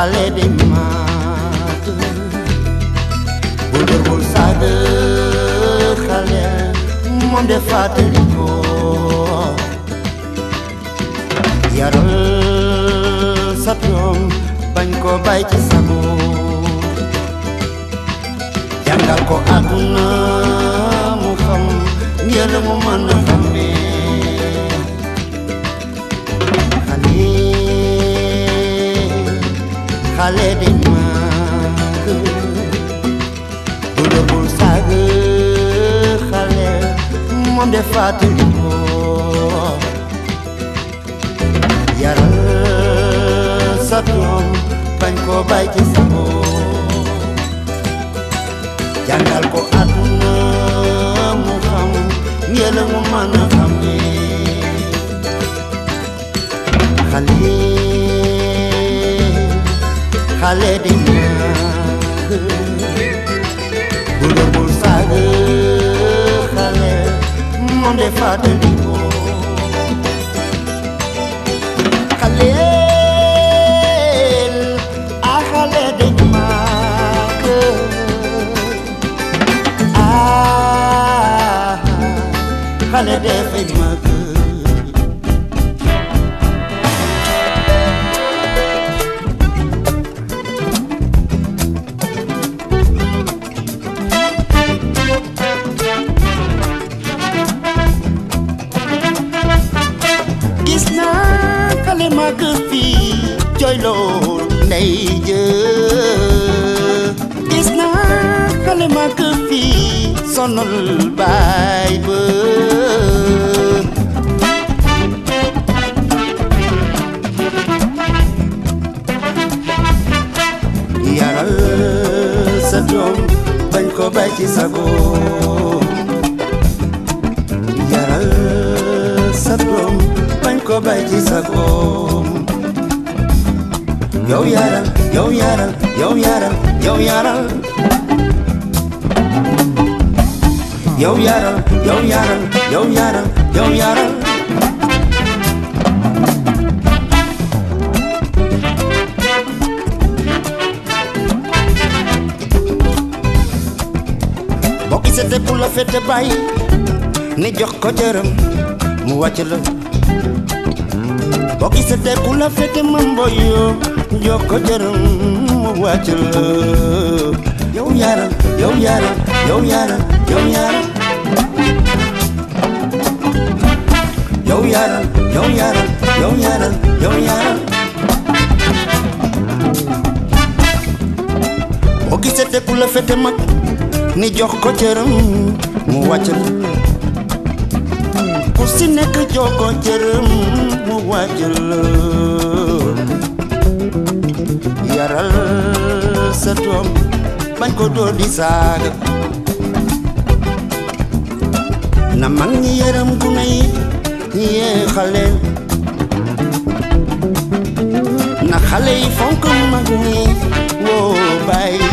xale di maat bul dóor bul saaga xale moom de fàttali ko yaral sa doom bañ ko bay ci sago jàngal ko àdduna mu xam ngir mu mën a xamee xale xale di màgg bu dee bul saaga xale moom de fàttali ko yaral sa doom bañ ko bay ci sa bopp jàngal ko àdduna mu xam ngeen mu mën a xamee xale xale di màgg bu dee bul saaga xale moom de fàttali ko xaleel a xale di màgg ah xale dafay màgg gis naa xale màgg fii jooyloo ndey jë gis naa xale màgg fii sonal baay ba yaral sa doom bañ ko bay ci sago yaral sa doom bañ ko bay ci sagoom yow yaral yow yaral yow yaral yow yaral yow yaral yow yaral yow yaral yow yaral boo gisate ku la fete bàyyi ne jox ko cëram mu wàcc la boo gisate ku la fete ma mboyo jox ko cëram mu wàcc la yow yaral yow yaral yow yaral yow yaral yow yaral yow yaral yow yaral yow yaral boo gisate ku la fete mag ni jox ko cëram mu wàcc la ku si nekk jox ko cëram mu wàcc la yaral sa doom bañ ko dóor di saaga na mag ñi yaram gune yi yee xale na xale yi fonk mag ñi woo bàyyi